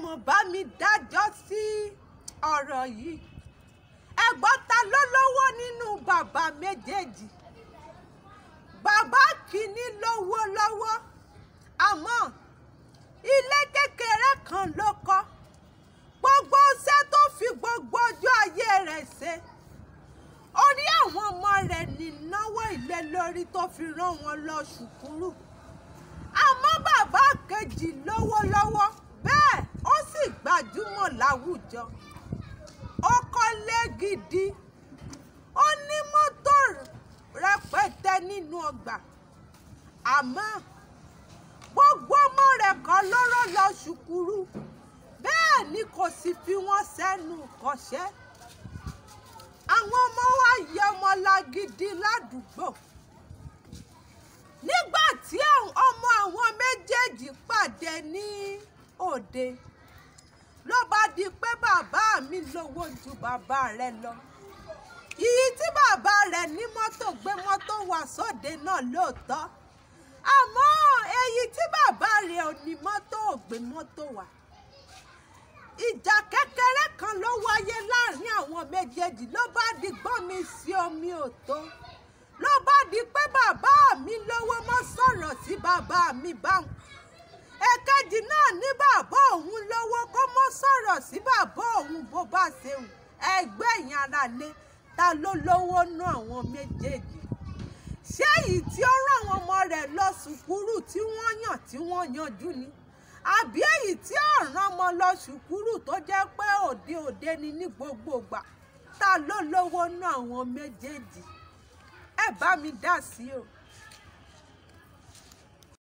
mọ̀ bá mi dájọ́ sí ọ̀rọ̀ yìí ẹ̀gbọ́n ta ló lówó nínú bàbá méjèèjì bàbá kìíní lówó lọ́wọ́ àmọ́ ilé kékeré kan ló kọ́ gbogbo iṣẹ́ tó fi gbogbo ọjọ́ ayé rẹ̀ ṣe orí àwọn ọmọ rẹ̀ nínáwó ilé lórí tó fi rán wọn lọ ṣùkúrù àmọ́ bàbá kejì lówó lọ́wọ́ bẹ́ẹ̀ ó sì gbajúmọ̀ láwùjọ ó kọ́lé gidi ó ní mọ́tò rẹpẹtẹ nínú ọgbà àmọ́ gbogbo ọmọ rẹ̀ kan lọ́rọ̀ lọ ṣùkúrù bẹ́ẹ̀ ni kò sì fi wọ́n sẹ́nu kọ́ṣẹ́ àwọn ọmọ wa yẹ ọmọ lágídí ládùúgbò nígbà tí ọmọ àwọn méjèèjì pàdé ní òde ló bá di pé bàbá mi lówó ju bàbá rẹ̀ lọ ìyí tí bàbá rẹ̀ ní mọ́tò gbé mọ́tò wá sóde náà lóòótọ́ àmọ́ èyí tí bàbá rẹ̀ ò ní mọ́tò ò gbé mọ́tò wá ìjà kékeré kan ló wáyé láàrin àwọn méjèèjì ló bá di gbọ́n mi sí omi òtó ló bá di pé bàbá mi lówó mọ́ sọ̀rọ̀ sí bàbá mi báwọn èkejì náà ní bàbá òun lówó kó mọ́ sọ̀rọ̀ sí bàbá òun bó bá ṣe hùn ẹgbẹ́ yẹn ara lé ta ló lówó nú àwọn méjèèjì ṣé èyí tí ó rán àwọn ọmọ rẹ̀ lọ sùkúrù tí wọ́n yàn tí wọ́n yanjú ni àbí èyí tí ọ̀ràn ọmọ lọ sùkúrù tó jẹ́ pé òde òde ni ní gbogbo ìgbà ta ló lówó nú àwọn méjèèjì ẹ bá mi dá sí o.